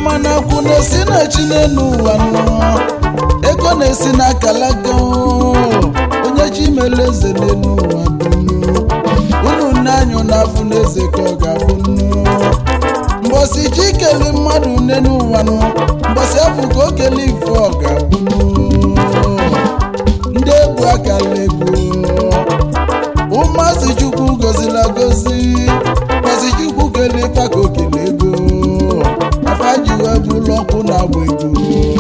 mana akwụ na-esi na chi n'elu ụwa nọ ego na-esi na kalaga onye chi mere eze n'elu ụwa dunu unu nne anyụ n'afọ n'eze ka ọ ga-abụ nnu mbọsị chi kele mmadụ n'elu ụwa nọ mbọsị afọ ka o kele ife ọ ga-abụ nnu ndị egwu akala ego ụmụazị chukwu gozila gozi gọzi chukwu kele ife ka o kele ego afa ji wee bụrụ ọkụ na agba ego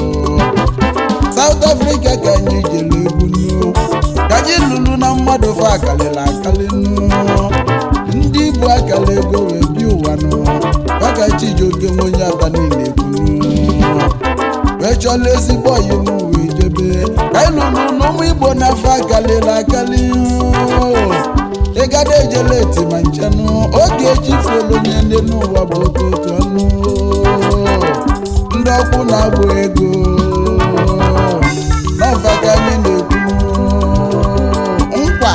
South Africa ka anyị jere egwu nnu ka anyị lụrụ na mmadụ fa akalịla akali nnu ndị Igbo akala ego wee bi ụwa nụ maka Chijioke nwe onye ata niile egwu nnu wee chọla ezigbo ọyị m wee jebe ka anyị lụrụ na ụmụ Igbo n'afọ akalịla akali ịgada ejela eti ma nchenụ oge echifuolu onye ndị n'ụwa bụ okooko ọnụ ndị ọkwụ na-agba ego n'ọfa ka anyị na-ekwu nkwa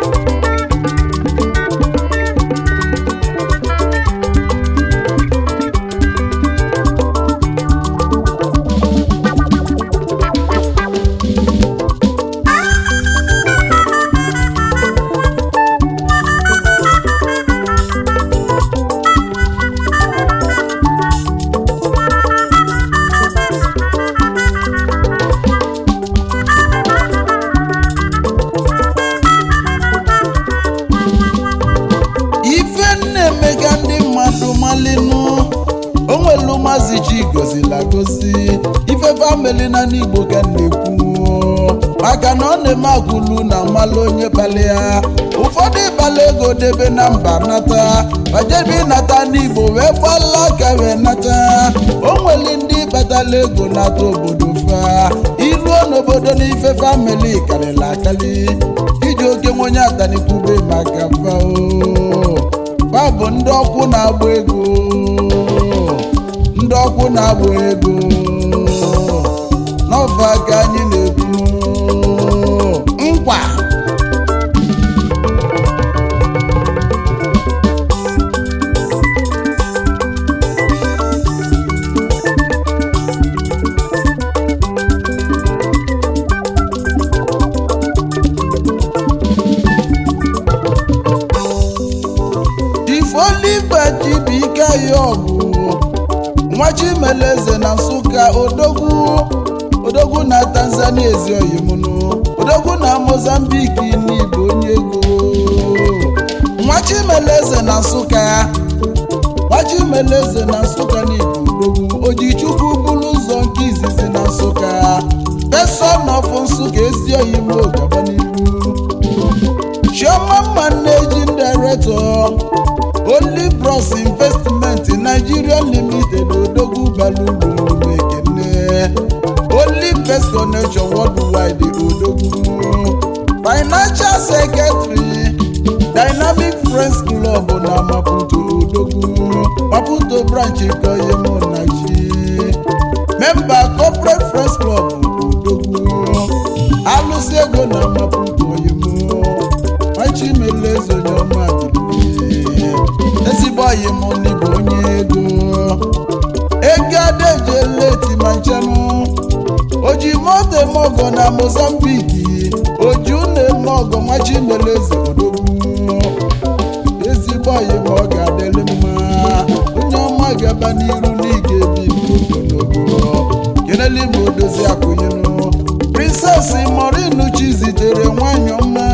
ife na-emega ndị mmadụ malinu onwelu mazi chi gozila gozi ife famili na n'igbo ka m na-ekwu maka na ọ na-eme agwụlu na mmalụ onye kpali ya ụfọdụ ịkpali ego debe na mba nata bajebe ịnata n'igbo wee gbala aka wee nata o nwere ndị kpatala ego nata obodo fa iruo n'obodo n'ife famili karịrị akali iji oke nwe onye atanikwube maka fa o fa bụ ndị ọkwụ na-agba ego ndị ọkwụ na-agba ego n'ọfa ka anyị na-ekwu nkwa ifoliba chibike ya ọgụ nwa chimeleze na nsụka odogwu odogwu na tanzania ezioyimunu odogwu na mozambiki n'igbo onye ego nwa chimeleze na nsụka nwa chimeleze na nsụka n'igbo odogwu ojichukwu bụrụ ụzọ nke izizi na nsụka peson of nsụka ezioyimo gaba n'ihu chioma managing director only bros investment nigeria limited odogwu balugwu ekene only best connection worldwide odogwu financial secretary dynamic friends club na maputo odogwu maputo branch koyemonachi member corporate friends club odogwu alụsị ego na maputo oyemo machimeleze onye ọma dịrị ezigbo ọyị m n'ịbụ onye ego ego adejeleti ma nchenụ oji moto eme ọgọ na mozambiki oju na-eme ọgọ machimeleze odogwu ezigbo ọyị m ọ ga-adịrị mma onye ọma gaba n'iru n'ige ebi ogologo kelele ma odozi akwụnyenụ princess morinu chi zitere nwanyị ọma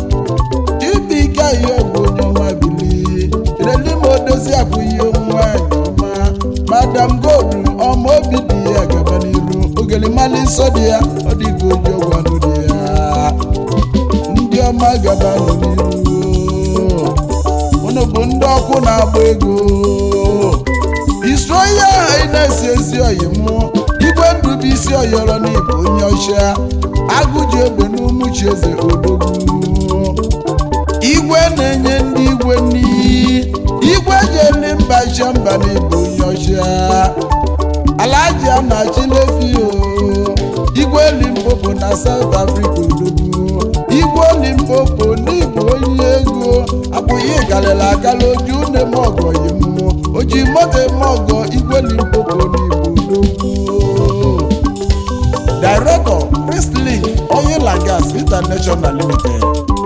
chibike ayi ọgwụ onye ọma bili kelele ma odozi akwụghị nwanyị ọma madam gold ọma obi dị ya gaba n'iru ogelimali nsọ dị ya ọ dịghị oji ọgwụ anụ dị ya ndị ọma gaba nọ n'iru unu bụ ndị ọkụ na-agba ego isroya na-esi ezi oyi mụ igwe ndụ bụ isi oyọrọ n'ịbụ onye ọcha agụji egbe n'umuchi eze odogwu igwe na-enye ndị igwe n'iyi igwe jeli mba iche mba n'ịbụ onye ọcha alaji anachilefi o igwe limpopo na south africa odogwu igwe limpopo n'ịbụ onye ego abụghị galịla agala oju na-eme ọgọ yi mmụọ oji moto eme ọgọ igwe limpopo n'ịbụ international limited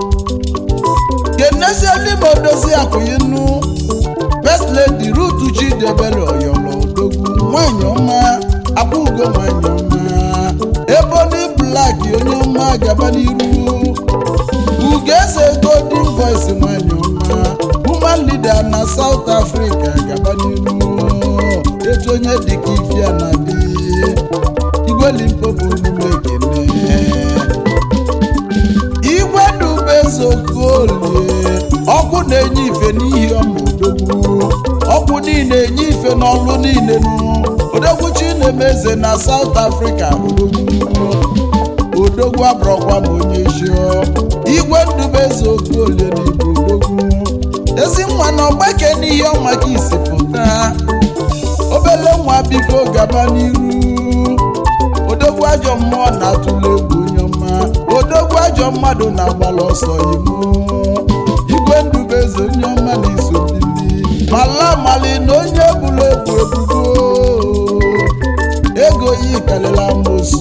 kenezielime odozi akwụyinu first lady rutu chidebere oyolo odogwu nwanyị ọma akwụgo nwanyị ọma ebony black onye ọma gaba n'iru ugeze golden voice nwanyị ọma woman leader na south africa gaba n'iru etu onye dịka ifia na dị igwe limpopo omume ekene igwe dubezokolie ọkụ na-enye ife n'ihi ọma odogwu ọkụ niile enye ife n'ọlụ niile nụ odogwu chinemeze na south africa odogwu odogwu abụrọkwa m onye chio igwe ndubezokolie na ibu odogwu ezi nwa na ọgbake n'ihe ọma ka isi pụta obele nwa biko gaba n'iru odogwu ajọ mmụọ na-atụle egwu onye ọma odogwu ajọ mmadụ na-agbala ọsọ imo igwe ndubeze onye ọma na-eso bili mala mali na onye bụla ebu ebubo ego yi karịrị amosu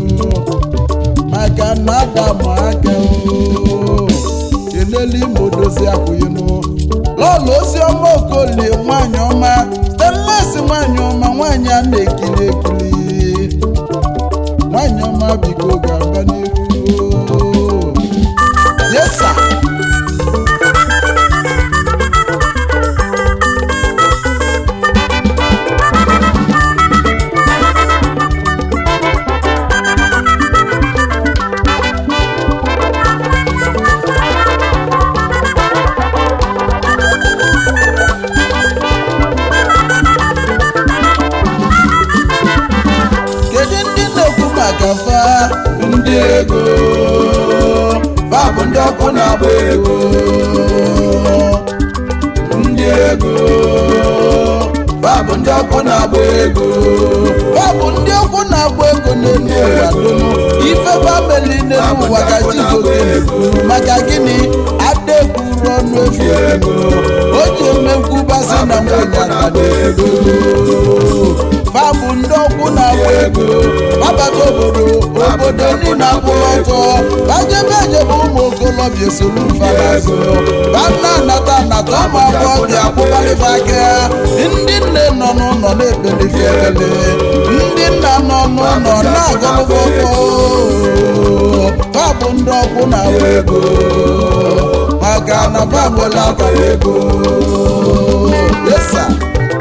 maka na adam aka o kenelu imo dozi akwụghịmụ lọlụ ozi ọma okolie nwanyị ọma stanles nwanyị ọma nwanyị a na-ekiri ekiri nwanyị ọma biko ga-aba n'iru yesa kedu ndị na-ekwu maka fa ndị ego fa bụ ndị ọkụ na-agba ego ndị ego fa bụ ndị ọkụ na-agba ego fa bụ ndị ọkụ na-agba ego n'elu ụwa dum ife famili n'elu ụwa ka jigote maka gịnị ada ekwuru ọnụ efu ego o ji emekwubasị na nwunye aka ego fabụ ndị ọkwụ na-agba ego babata obodo obodo niile akwụrụ ọtọ bajebe ejebe ụmụ okolobịa esoro fadazụ bana anata anata ụmụ agbọghọbịa akwụbalịfa aka ndị nne nọ n'ụlọ na-ekpelife ekele ndị nna nọ n'ụlọ na-agọlụfọfọ fabụ ndị ọkwụ na-agba ego maka na fabụla akara ego yesa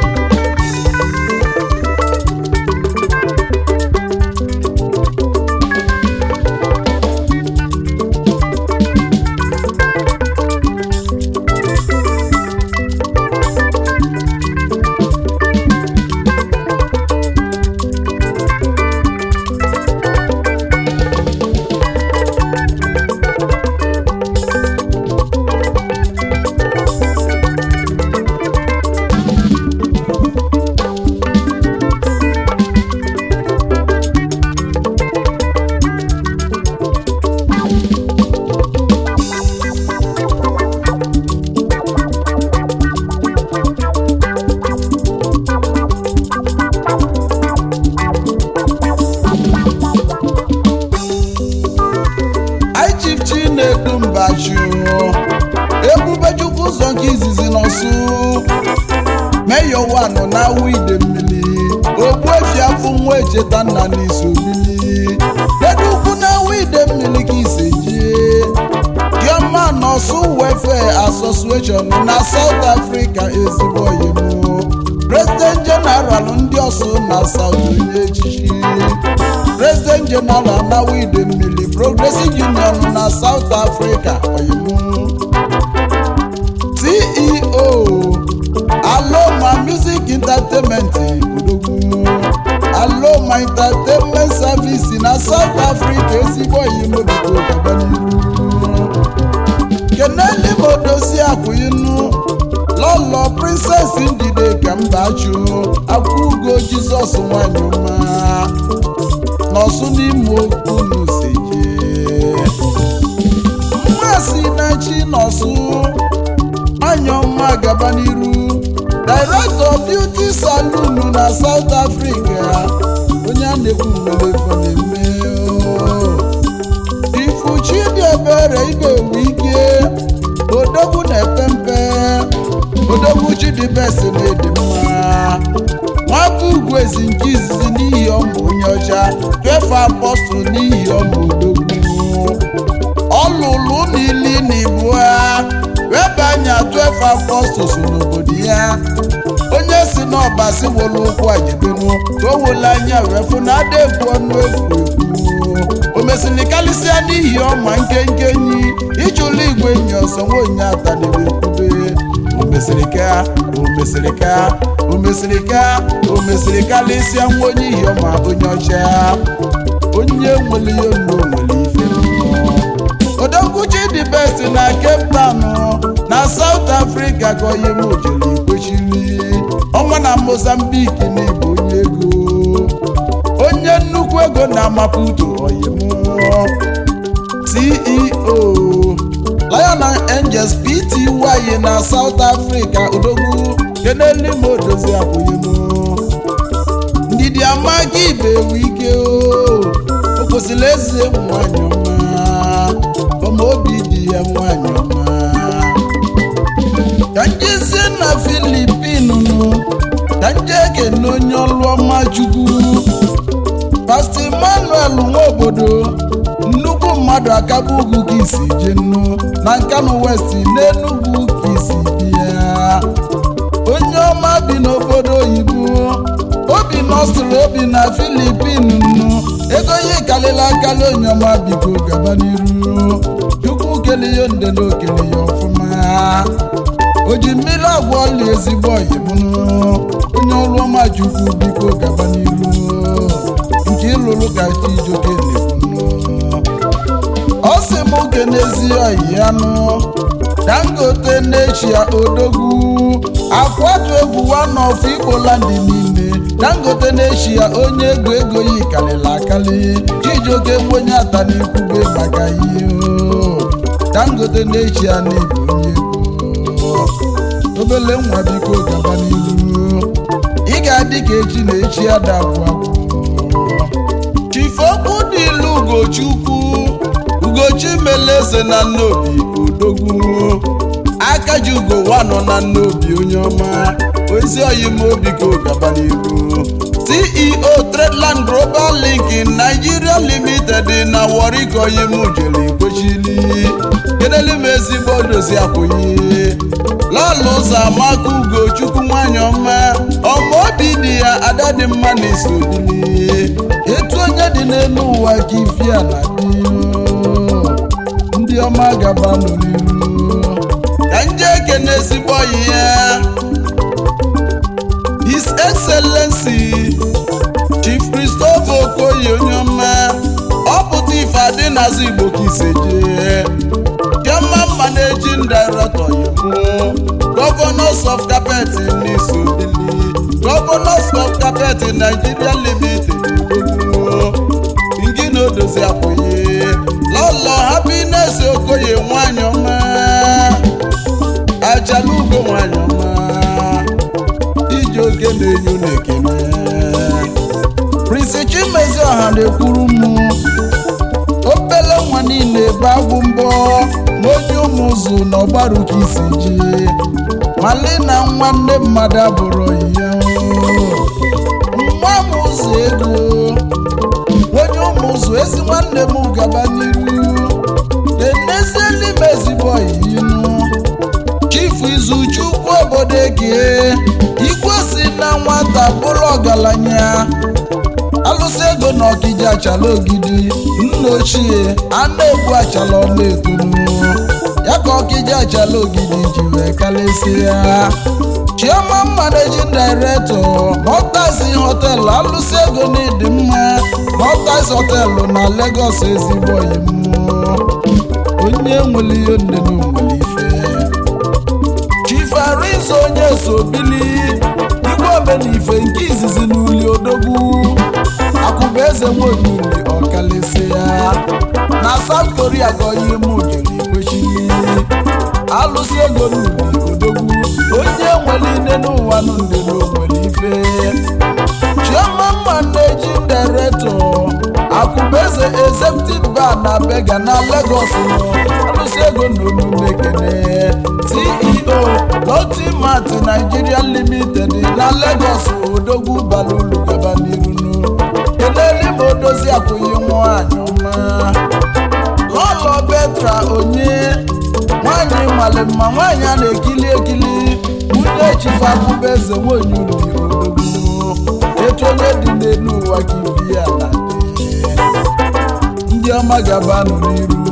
anyị chief chinedu mbachu ebubechukwu ụzọ nke izizi n'ọsụ meyo wanụ na awụ ide mmiri ogbuefi afụ nwa echeta nna n'iso bili dedu ukwu na awụ ide mmiri ka ise jie diọma n'ọsụ welfare association na south africa ezigbo oyimo president general ndị ọsụ na south onye echichi president general na wide mmiri progressive union na south africa oyimo ceo aloma music entertainment odogwu aloma entertainment service na south africa ezigbo oyimo biko gaba n'iru keneli modozi akwụinu lọlọ princess ndide ka mbachu akwụgo jizọs nwanyị ọma n'ọsụ n'ime okwu seje mmasị na chi n'ọsụ nwanyị ọma gaba n'iru director beauty saloon na south africa onye a na-ekwu nwere efo na-eme o. ifuchi dị okorie ibe ewu ike odogwu na-epe mpe odogwu chidibesi na-edi mma nwata ugwu ezi nke izizi n'ihi ọmụ onye ọcha fefe apọstụl n'ihi ọmụ odogwu ọlụlụ n'ili na ibu ha webe anya fefe apọstụl so n'obodo ya onye si n'ọba si wolu ụkwụ ajebenu ka o wole anya wee fụ na ada ekwu ọnụ efu ekwu o mesịrị karịsịa n'ihi ọma nkenke enyi ịchụlụ igwe enyi ọsọ nwaonye ataniri ekwube o mesịrị ka o mesịrị ka o mesịrị ka o mesịrị karịsịa nwa onye ihi ọma onye ọcha onye nwere ihe nnu nwere ife mmụọ odogwuchi dị best na cape town na south africa ka onye m jere ikwechiri ọnwa na mozambique na ịbụ onye ego onye nnukwu ego na maputo oyim ceo lion and angels pty na south africa odogwu kenelimo odozi abụghị m ndidi amaghị ibe ewu ike o o kwesịrị eze nwanyị ọma ọma obi dị ya nwanyị ọma ka njezie na filipinu ka nje ekene onye ọlụ ọma chukwu pastọ emmanuel nwa obodo nnukwu mmadụ akaba ugwu ka isi je nnu na nkanu west n'enugwu ka isi bịa onye ọma bi n'obodo oyibo obi nọsụrụ obi na filipin nnu ego ihe kalịla akali onye ọma biko gaba n'iru chukwu kele ya nde na okele ya ọfụma o ji mmiri agwa ọla ezigbo oyimnụ onye ọrụ ọma chukwu biko gaba n'iru nke ịlụrụ ka chijoke na-ekwunu ọ sị m oge n'ezi oyi ya nụ dangote n'echia odogwu akwatu egwu one of igboland niile dangote n'echia onye ego ego yi kalịla akali chijioke onye ata n'ikwube maka ihe o. dangote n'echia n'ịbụ onye ego obele nwa biko gaba n'iru ị ga-adị ka echi na echi adabụ agwụ chifokwu dị ilu ugochukwu ugochi meleze na nnobi odogwu aka ji ugo wanọ na nnobi onye ọma ozi oyimobi ka gaba n'iru ceo tradeland global link nigeria limited na warri ka oyim jere ikwechili kedelu m ezigbo dozi akwụghị lọlụ ụzọ amaka ugochukwu nwanyị ọma ọma obi dị ya ada dị mma na isobili etu onye dị n'elu ụwa ka ifi a na-adị ndị ọma gaba n'iru ka nje ekene ezigbo ọyị ya his excellency chief christopher okoye onye ọma ọ pụta ife adị n'azụ igbo ka iseje chairman managing director yiwu governors of carpet n'isobili governors of carpet nigeria limited odogwu ngina odozi akwụghị lọlọ happiness okoye nwanyị ọma ajalugo nwanyị ọma iji oge na-enyo na-ekene prince chimezi ọha na-ekwuru m obele nwa niile ebe agwụ mbọ ma onye ụmụ ụzụ na ọgbaru ka isi ji mali na nwanne mmadụ abụrụ ya nwa m ụzọ ego onye ụmụ ụzụ ezi nwanne m gaba n'iru enezielime ezigbo yinu chifu izuchukwu obodo eke igwe si na nwata bụrụ ọgaranya alụsị ego na ọkija achala ogidi nna ochie anụ egbu achala ọma etonu ya ka ọkija achala ogidi ji wee kalịsịa chioma managing director Maltese hotel alụsị ego na ịdị mma Maltese hotel na Lagos ezigbo imụ onye nwere ihe nne na nwere ife chief arizo onye so bili igwe omenife nke izizi n'uli odogwu akụba eze nwaolili ọkalịsị ya na south korea gọyi mụ jere ikwechili alụsị ego n'uli odogwu onye nwere ine n'ụwa nụ ndị n'onwere ife chioma mma na-eji director akụba eze executive bar na bega na Lagos nọ alụsị ego na omume ekene ceo lotimat nigeria limited na Lagos odogwu balulu gaba n'irunu keneli ma odozi akwụghị nwanyị ọma lọlọ betra onye nwanyị nwale mma nwanyị a na-ekili ekili nwunye chifabụba eze nwanyị uli odogwu etu onye dị n'elu ụwa ka ibi ya na dị ndị ọma gabanụ n'iru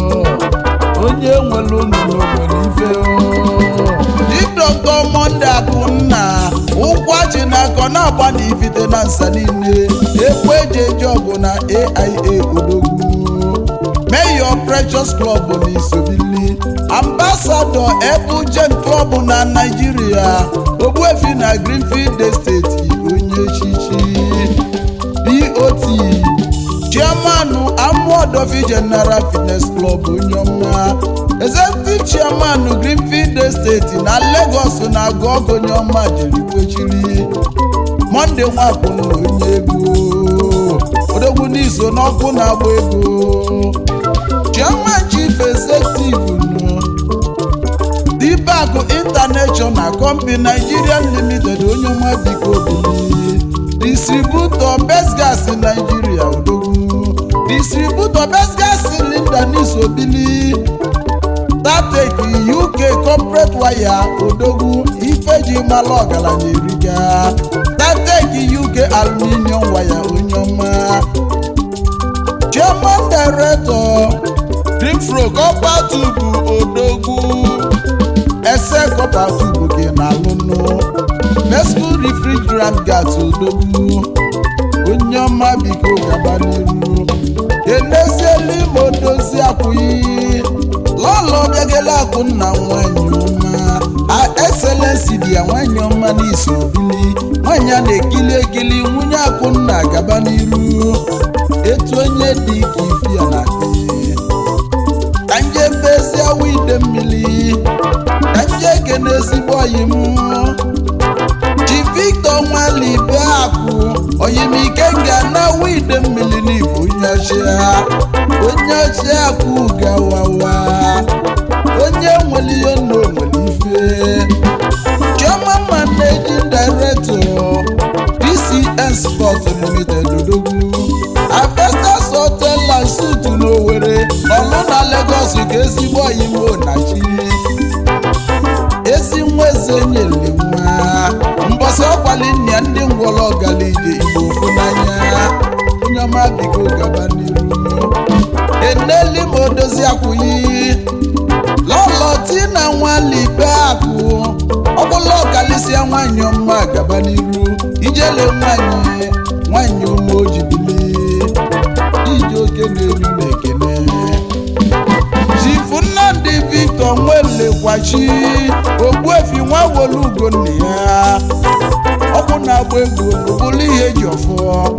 onye nwere unu n'obodo ife didọkọ monde akụnna ụkwachi na akọ na-agba na ifite na nsa niile ekwe eji eji ọgụ na aia odogwu mayor precious club na isobili ambassador ebujen club na naijiria ogbuefi na greenfield estate onye echichi dot chairman amuodofi general fitness club onye ọma executive chairman greenfield estate na lagos na agụọgụ onye ọma jerikwechiri monde nwapụna onye ego odogwu n'iso n'ọkụ na-agba ego chairman chief executive nụ dibakụ international company nigerian limited onye ọma biko obili distributor best gas nigeria odogwu distributor best gas cylinder n'isobili datek uk corporate wire odogwu ifeji mala ọgaranya eriga datek uk aluminium wire onye ọma chairman director greenfro copper tube odogwu ese copper tube gị na alụnụ mesco refrigerant gas odogwu onye ọma biko gaba n'iru enezielu ime odozi akwụghị lọlọ bịagele akwụ nna nwanyị ọma excellency dị ya nwanyị ọma n'isi obili nwanyị a na-ekili ekili nwunye akwụ nna gaba n'iru etu onye dị ka ifi ya na dị ka nje mbezi awa ide mmiri ka nje ekene ezigbo oyi m ji victor nwalibe akụ oyimike nga na awa ide mmiri n'igbo onye ọchịa onye ọchịa akụ gawawa onye nwere ihe nna onwere ife chioma managing director dcn sport limited odogwu avestas hotel and suit n'owere ọlụ na lagos ka ezigbo oyimo na chi ezi nwa eze nyere nwa mbọsị ọkwali nna ndị ngwọrọ ọgalije igbo ofu n'anya onye ọma biko gaba n'iru eneli ma odozi akwụghị lọlọ tina nwalibe akụ ọbụla ọkalịsịa nwanyị ọma gaba n'iru ijele nwanyị nwanyị ụmụ ojibili ije oke na-eru na ekene chifu nnamdị victor nwelekwachi ogbuefi nwa wolu ugonna ya ọkụ na-agba egwu bụrụ ihe eji ọfọ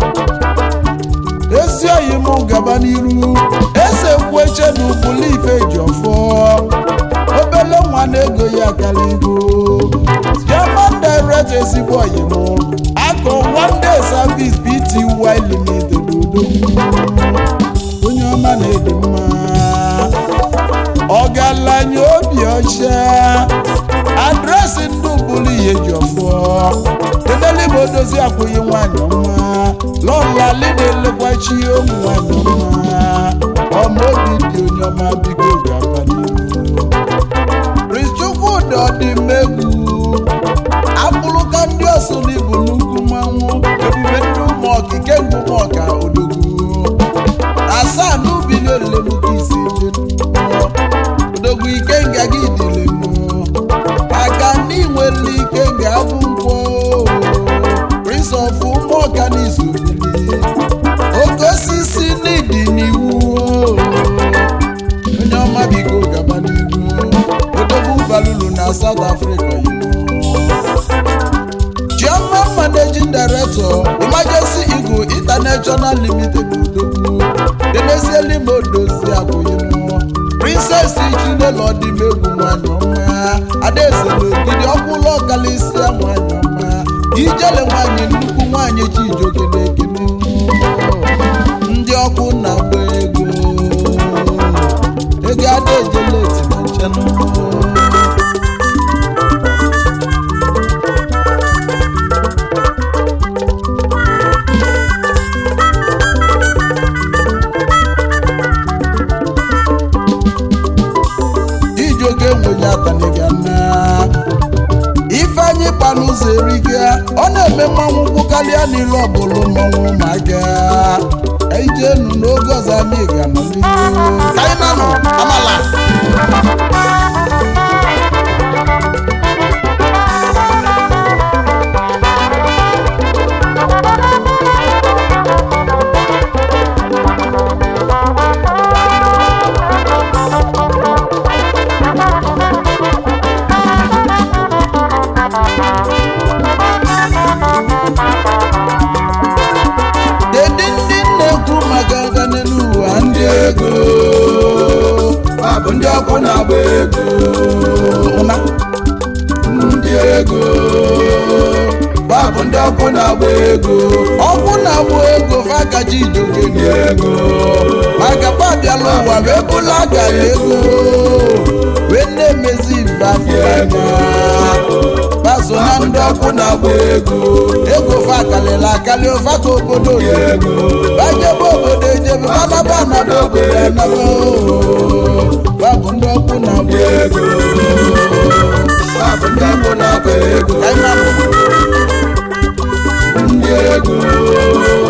ezi oyi m gaba n'iru eze kweche na ụbụlụ ife ji ọfọ obele nwa na-ego ya kaligo german direct ezigbo oyi m akọ one day service bty limited odogwu onye ọma na-edi mma ọgaranya obi ọcha adresị ndị ụbụrụ ihe ji ọfọ edelebe odozi akwụghị nwanyị ọma lọla na-elekwachi ụmụ nwanyị ọma ọma obi dị onye ọma biko gaba n'ihu prince chukwudi ọdịmegwu akpụrụka ndị ọsụ n'ibu nnukwu mmanwụ ebube ndị ụmụ okike ngwu ụmụọka odogwu asaa n'ubi na-elemuka isi je odogwu ike nga gị dịle mmụọ maka ndị nwere ike ga-abụ nkwọ prince of ụmụọka n'izu bili oke osisi n'ịdị n'iwu onye ọma biko gaba n'ihu odogwu balulu na south africa German managing director emergency eagle international limited odogwu demezieli ma odozi akwụghịnụ princess chinelo ọdịmegwu nwanyị ọma adaeze n'ogidi ọkwụlụ ọkalịsịa nwanyị ọma ijele nwanyị nnukwu nwanyị chijioke na-ekene ndị ọkụ na-agba ego karịa n'ilu ọbụla mmọnwụ ụmụaka ijenu n'oge ọzọ anyị ga-anọ n'ihu ka anyị na-anọ amala Kedu ndị na-ekwu maka aga n'elu ụwa ndị ego ha bụ ndị ọkụ na-agba ego ụna ndị ego ha bụ ndị ọkụ na-agba ego ọkụ na-agbụ ego fakaji idoke ndị ego maka pabiala ụwa wee bụla gara ego wee na-emezi mba afrịka baso na ndị ọkụ na-agbụ ego ego fa kalịla akali ụfa ka obodo oyibo bajebe obodo ejebe banaba anaba obodo anaba fa bụ ndị ọkụ na-agbụ ego ha bụ ndị ọkụ na-agba ego ka anyị na-anọ ndị ego